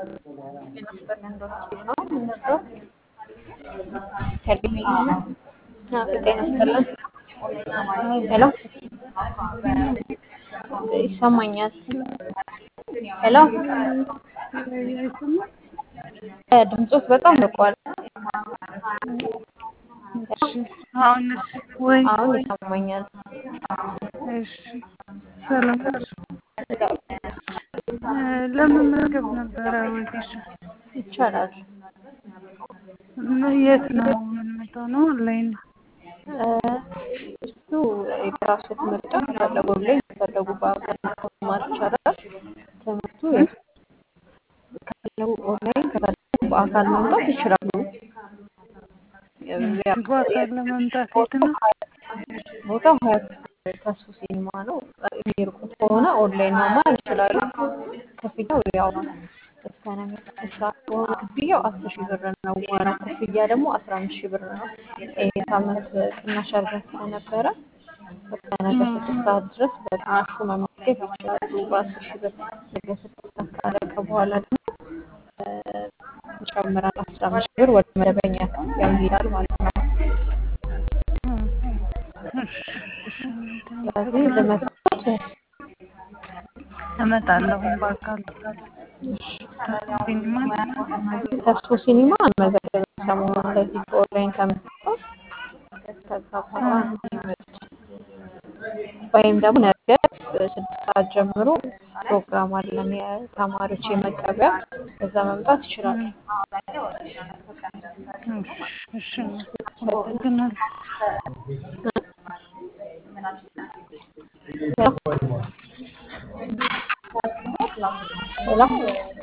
ጤና ይስጥልን ነው የምንወደው ሄሎ ጤና ይስጥልን ሄሎ ይሰማኛል ሄሎ ድምፆት በጣም ርቋል አሁንስ ወይ አሁን ይሰማኛል እሺ ሰላም ነሽ? ለመመዝገብ ነበረ ወጌሻ ይቻላል የት ነው የምንመጣው ነው ኦንላይን ነው እሱ የራስዎት ምርጫ ከፈለጉ ላይ ከፈለጉ በአካል መማር ይቻላል ትምህርቱ ከፈለጉ ኦንላይን ከፈለጉ በአካል መምጣት ይችላሉ በአካል ለመምጣት የት ነው ቦታው ሀያት ተስፉ ሲኒማ ነው የሚርቁት ከሆነ ኦንላይን መማር ይችላሉ ክፍያው ያው እስከ ነገ ስድስት ሰዓት ከሆነ ክፍያው አስር ሺህ ብር ነው ዋናው ክፍያ ደግሞ አስራ አምስት ሺህ ብር ነው ይሄ ሳምንት ቅናሽ አድርገን ስለነበረ እስከ ነገ ስድስት ሰዓት ድረስ በቅናሹ መመዝገብ ይችላሉ በአስር ሺህ ብር ነገ ስድስት ሰዓት ካለቀ በኋላ ደግሞ ይጨምራል አስራ አምስት ሺህ ብር ወደ መደበኛ ክፍያው ይሄዳል ማለት ነው ስለዚህ ለመስራት እመጣለሁ በአካል ሲኒማ ተስፎ ሲኒማ አልመዘገብም ሰሞኑን ለዚህ በኦንላይን ከመጣሁ ከዛ በኋላ ነው የሚመጡት ወይም ደግሞ ነገ ስድስት ሰዓት ጀምሮ ፕሮግራም አለን የተማሪዎች የመቀበያ በዛ መምጣት ይችላሉ እሺ አመሰግናለሁ ሄሎ